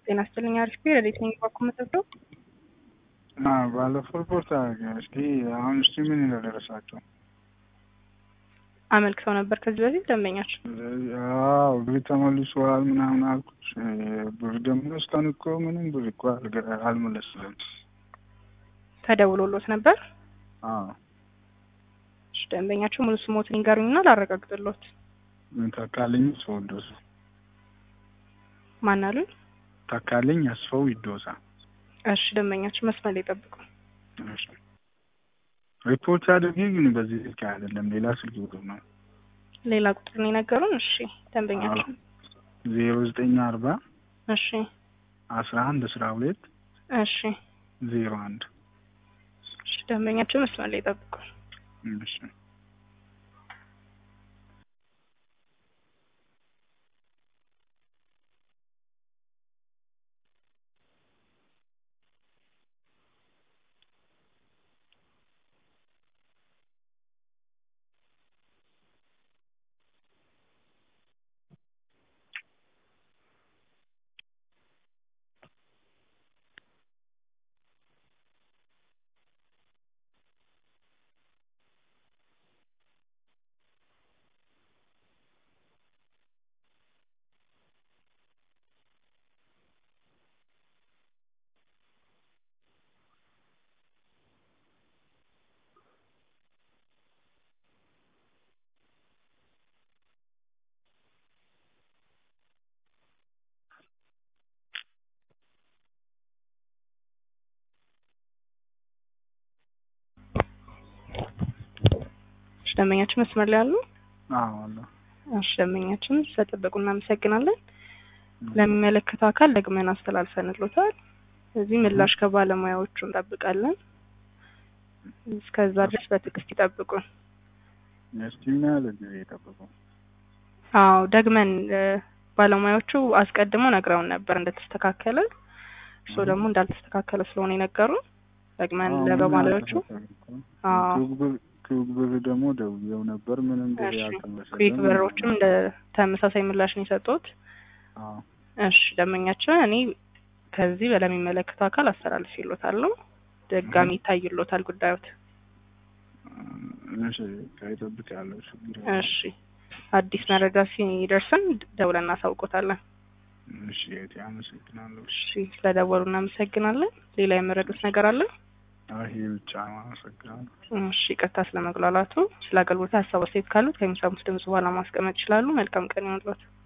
ጤና ይስጥልኝ። አሪፍ ረዴት ነኝ። ባኩ መጠብደው ባለፈው ሪፖርት አደረገ። እስኪ አሁን እስቲ ምን እንደደረሳቸው አመልክተው ነበር ከዚህ በፊት ደንበኛቸው። አዎ ብር ተመልሷል ምናምን አልኩት። ብር ደግሞ እስካሁን እኮ ምንም ብር እኮ አልመለስለም። ተደውሎሎት ነበር? አዎ እሺ፣ ደንበኛቸው ሙሉ ስሞትን ይንገሩኝና ላረጋግጥሎት። ተካልኝ አስፋው ይዶሳ። ማን አሉኝ? ተካልኝ አስፋው ይዶሳ። እሺ፣ ደንበኛቸው መስመር ላይ ጠብቁ። እሺ ሪፖርት አድርጌ ግን በዚህ ስልክ አይደለም፣ ሌላ ስልክ ቁጥር ነው። ሌላ ቁጥር ነው የነገሩን። እሺ ደንበኛቸው ዜሮ ዘጠኝ አርባ እሺ አስራ አንድ አስራ ሁለት እሺ ዜሮ አንድ እሺ ደንበኛቸው መስመር ላይ ጠብቁ። እሺ እሺ ደንበኛችን መስመር ላይ አሉ? አዎ አለ። እሺ ደንበኛችን ስለጠበቁ እናመሰግናለን። ለሚመለከተው አካል ደግመን አስተላልፈንሎታል። እዚህ ምላሽ ከባለሙያዎቹ እንጠብቃለን። እስከዛ ድረስ በትዕግስት ይጠብቁን። እስቲ ምን ያህል ጊዜ ጠብቁ? አዎ ደግመን ባለሙያዎቹ አስቀድመው ነግረውን ነበር እንደተስተካከለ። እርስዎ ደግሞ እንዳልተስተካከለ ስለሆነ የነገሩን ደግመን ለባለሙያዎቹ አዎ ክዊክ ብር ደግሞ ደውዬው ነበር ምንም ብር ያልተመለሰልኝ። ኩዊክ ብሮችም እንደ ተመሳሳይ ምላሽ ነው የሰጡት። አዎ እሺ ደንበኛችን እኔ ከዚህ ለሚመለከተው አካል አስተላልፌልዎታለሁ። ድጋሚ ይታይልዎታል ጉዳዮት። እሺ ከይጠብቅ ያለው ችግር እሺ አዲስ መረጃ ሲደርሰን ደውለን እናሳውቆታለን። እሺ እህቴ አመሰግናለሁ። እሺ ስለደወሉ እናመሰግናለን። ሌላ የመረዱት ነገር አለ? ይሄ ብቻ ነው። አመሰግናለሁ። እሺ ይቅርታ ስለመግላላቱ። ስለ አገልግሎት ሀሳብ አስተያየት ካሉት ከሚሰሙት ድምጽ በኋላ ማስቀመጥ ይችላሉ። መልካም ቀን ይሁንልዎት።